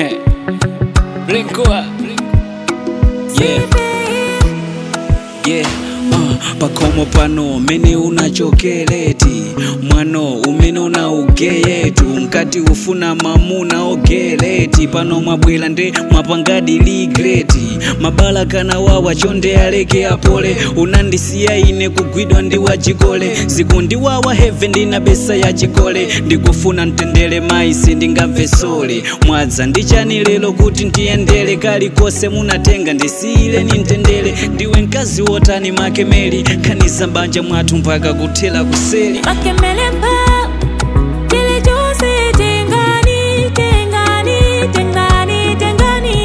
Rinkoa. Yeah. Yeah. Uh, pakomo pano mene unachokeleti mwano umene unaugeyetu mkati ufuna mamuna ogeleti pano mwabwera nde mwapangadi ligreti mabala kana wawa chonde aleke apole unandisiya ine kugwidwa ndi wachikole zikundiwawa heve ndina besa ya chikole ndikufuna mtendere maisi ndingamve sole mwadza ndichani lero kuti ndiyendere kalikose munatenga ndisiyireni mtendere ndiwe mkazi wotani makemeli khaniza mbanja mwathu mpaka kuthera kuseli Makemelepa, kilichose tengani, tengani, tengani, tengani.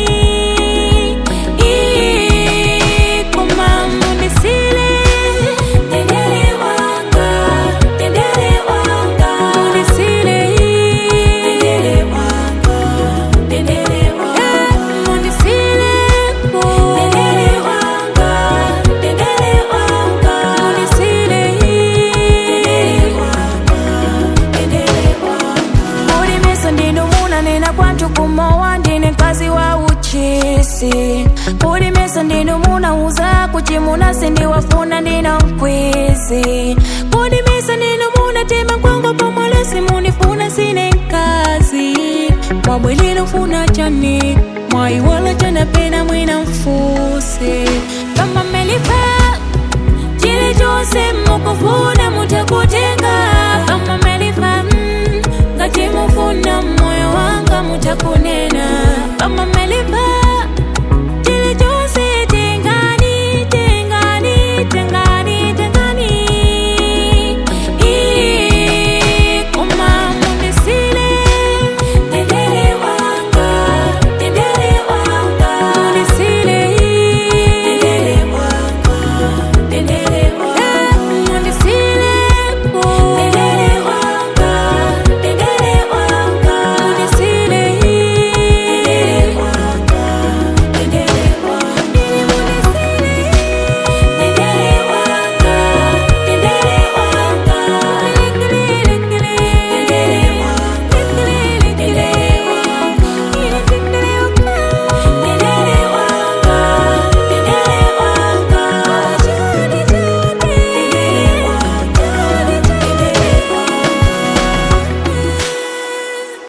Ii, kumambo nisile, tendele wanga, tendele wanga. Munisile, ii, tendele wanga, tendele wanga. Munisile, po, tendele wanga, tendele wanga. Munisile, ii, tendele wanga, tendele wanga. Ulimesa ndino muna nena kwantu kumowa ndine mkazi wa uchisi Ulimesa ndino muna uza kuchimuna sindiwafuna ndino mkwizi Ulimesa ndino muna tema kwangu pomwalesi munifuna sine mkazi Mwabwelilo funa chani Mwaiwala chana pena mwina mfuse Kama melifa chile chose mukufuna mutakutenga kama melifa mm, ngati mufuna moyo wanga mutakunena kama melifa